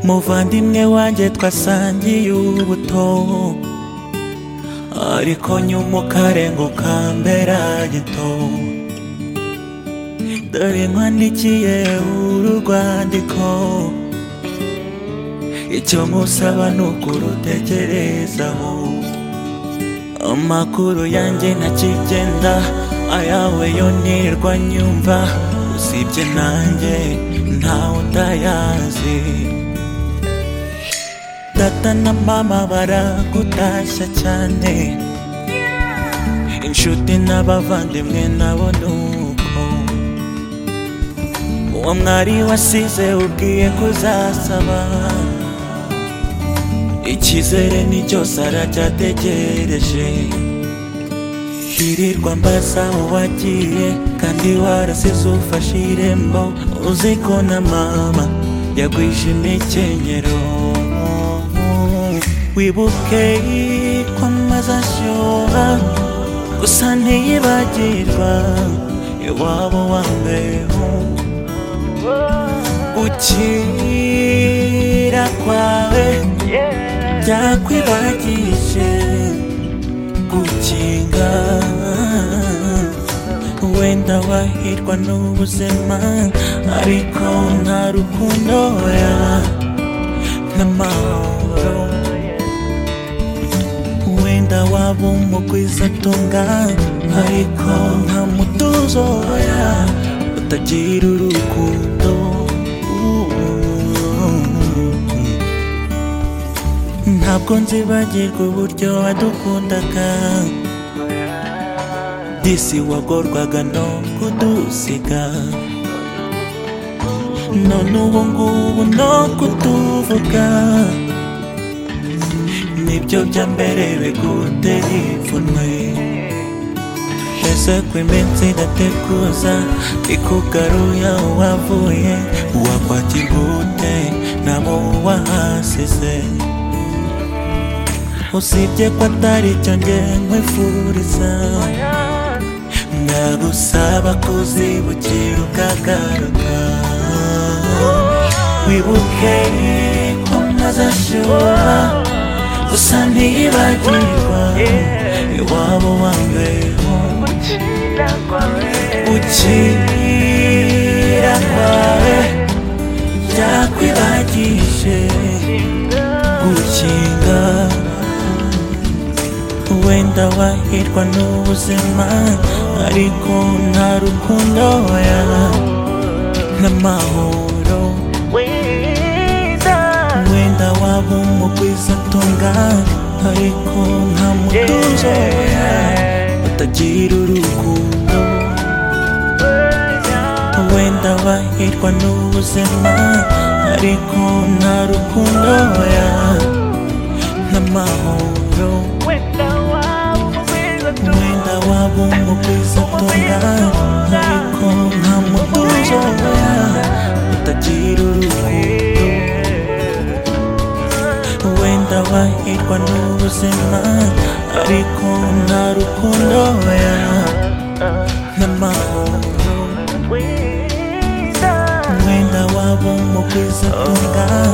muvandimwe wanjye twasangiye ubuto ariko nyuma ukarenga ukambera gito dore nkwandikiye uru rwandiko icyo nkusaba ni ukurutekerezaho amakuru yanjye ntakigenda ayawe yo nirwa nyumva usibye nanjye ntawe utayazi data na mama baragutashya cyane inshuti n'abavandimwe nabo nuko uwo mwari wasize ubwiye kuzasaba icyizere ni cyose aracyategereje hirirwa mbaza uwagiye kandi warasize ufashe irembo uzi ko na mama yagwije imikenyero wibuke ko amaze ashyuha gusa ntiyibagirwa iwabo wa mbeho gukira kwawe byakwibagije gukinga wenda wahirwa n'ubuzima ariko nta rukundo ya n'amahoro wenda waba umugwiza atunga ariko nta mutuzo ya utagira urukundo ntabwo nzibagirwa uburyo wadukundaga disi wagorwaga no kudusiga none ubu ngubu no kutuvuga nibyo bya mbere bigutera ipfunwe ese ko iminsi idateguza ikugaruya uwavuye uwakwakirwa ute nabo uwahasize usibye ko atari icyo nge nkwifuriza ndagusaba kuzibukira ukagaruka wibuke ko maze ashyuha gusa ntiyibagirwa iwabo wa mbeho gukira kwawe byakwibagije gukinga wenda wahirwa n'ubuzima ariko nta rukundo ya n'amahoro wenda waba umugwiza atunga ariko nta mutuzo ya utagira urukundo wenda wahirwa n'ubuzima ariko nta rukundo ya n'amahoro mwenda wabo mubwiza tunga ariko nta mutuzo ya utagira urukundo wenda wahirwa n'ubuzima ariko nta rukundo ya n'amahoro mwenda wabo mubwiza tunga